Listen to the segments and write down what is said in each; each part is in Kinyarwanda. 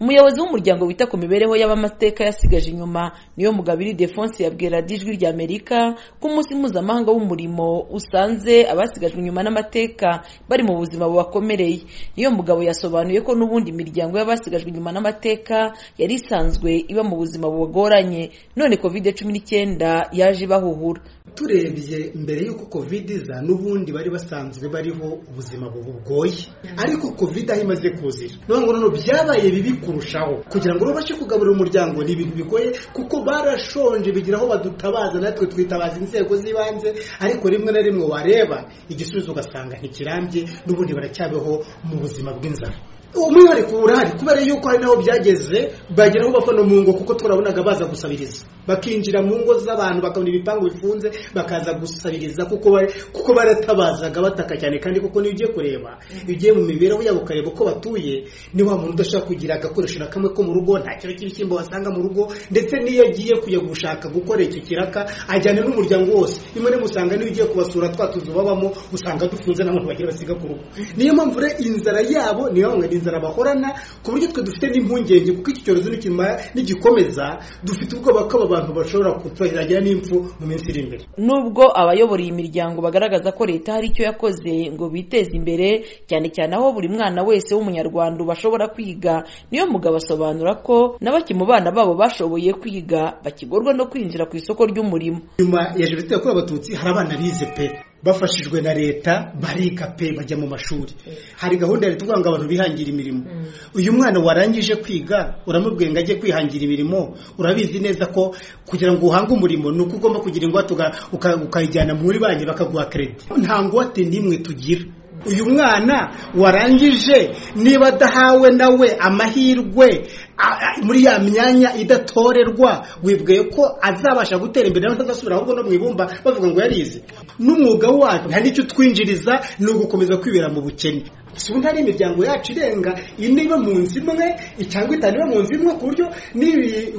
umuyobozi w'umuryango wita ku mibereho y'abamateka yasigaje inyuma niyo mugabiri defonse yabwiye radiyo ijwi rya amerika ko umunsi mpuzamahanga w'umurimo usanze abasigajwe inyuma n'amateka bari mu buzima bubakomereye niyo mugabo yasobanuye ko n'ubundi imiryango y'abasigajwe inyuma n'amateka yari isanzwe iba mu buzima bubagoranye none kovide cumi n'icyenda yaje ibahuhura turebye mbere y'uko kovide iza n'ubundi bari basanzwe bariho ubuzima bugoye ariko kovide aho imaze kuzira niyo ngo noneho byabaye bibi kurushaho kugira ngo babashe kugaburira umuryango ni ibintu bigoye kuko barashonje bigira aho badutabaza natwe twitabaza inzego z'ibanze ariko rimwe na rimwe wareba igisubizo ugasanga ntikirambye n'ubundi baracyabeho mu buzima bw'inzara umwihariko urahari kubera yuko hari n'aho byageze bageraho bava no mu ngo kuko turabonaga baza gusabiriza bakinjira mu ngo z'abantu bakabona ibipangu bifunze bakaza gusabiriza kuko baratabazaga bataka cyane kandi kuko niyo ugiye kureba iyo ugiye mu mibereho yabo ukareba uko batuye ni wa muntu udashaka kugira agakoresho na kamwe ko mu rugo nta kiro cy'ibishyimbo wasanga mu rugo ndetse n'iyo agiye kujya gushaka gukora icyo kiraka ajyana n'umuryango wose rimwe rimwe usanga niyo ugiye kubasura twa tuzu babamo usanga dufunze n'abantu bagira basiga ku rugo niyo mpamvu rero inzara yabo niyo mpamvu inzara bahorana ku buryo twe dufite n'impungenge kuko iki cyorezo nigikomeza dufite ubwoba ko aba bantu bashobora kutugira n'impfu mu minsi iri imbere nubwo abayobora iyi miryango bagaragaza ko leta hari icyo yakoze ngo biteze imbere cyane cyane aho buri mwana wese w'umunyarwanda bashobora kwiga niyo mugabo asobanura ko n'abaki mu bana babo bashoboye kwiga bakigorwa no kwinjira ku isoko ry'umurimo nyuma ya jenoside yakorewe abatutsi hari abana bize pe bafashijwe na leta bariga pe bajya mu mashuri hari gahunda ya leta ivuga ngo abantu bihangira imirimo uyu mwana warangije kwiga uramubwiye ngo ajye kwihangira imirimo urabizi neza ko kugira ngo uhange umurimo ni uko ugomba kugira ingwate ukayijyana muri banki bakaguha keredi nta ngwate n'imwe tugira uyu mwana warangije niba adahawe nawe amahirwe muri ya myanya idatorerwa wibwiye ko azabasha gutera imbere atazasubira ahubwo no mu ibumba bavuga ngo yarize n'umwuga wacu nta n'icyo utwinjiriza ni ugukomeza kwibera mu bukene si ubu ntari imiryango yacu irenga ine iba mu nzu imwe cyangwa itanu iba mu nzu imwe ku buryo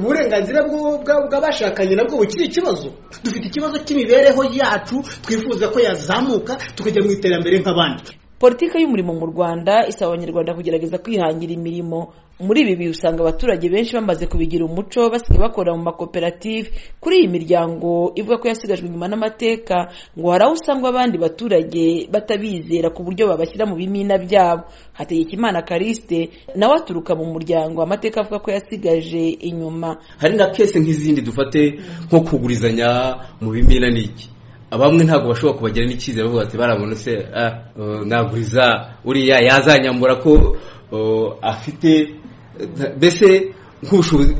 uburenganzira bw'abashakanye nabwo bukiri ikibazo dufite ikibazo cy'imibereho yacu twifuza ko yazamuka tukajya mu iterambere nk'abandi politiki y'umurimo mu rwanda isaba abanyarwanda kugerageza kwihangira imirimo muri ibi bihe usanga abaturage benshi bamaze kubigira umuco basigaye bakorera mu makoperative kuri iyi miryango ivuga ko yasigajwe inyuma n'amateka ngo hari aho usanga abandi baturage batabizera ku buryo babashyira mu bimina byabo hategekimana karisite nawe aturuka mu muryango amateka avuga ko yasigaje inyuma hari na kese nk'izindi dufate nko kugurizanya mu bimina n'iki abamwe ntabwo bashobora kubagira n'icyizere bavuga ati barabona se naguriza uriya yazanyambura ko afite mbese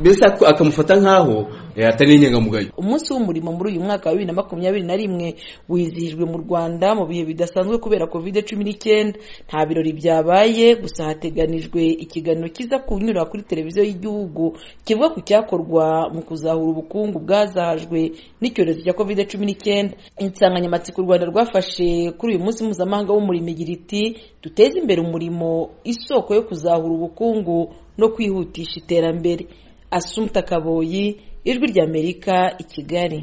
mbese akamufata nk'aho atari inyangamugayo umunsi w'umurimo muri uyu mwaka wa bibiri na makumyabiri na rimwe wizihijwe mu rwanda mu bihe bidasanzwe kubera kovide cumi n'icyenda nta birori byabaye gusa hateganijwe ikiganiro kiza kunyura kuri televiziyo y'igihugu kivuga ku cyakorwa mu kuzahura ubukungu bwazahajwe n'icyorezo cya kovide cumi n'icyenda insanganyamatsiko u rwanda rwafashe kuri uyu munsi mpuzamahanga w'umurimo igira iti duteze imbere umurimo isoko yo kuzahura ubukungu no kwihutisha iterambere asumta kaboyi ijwi ry'amerika i kigali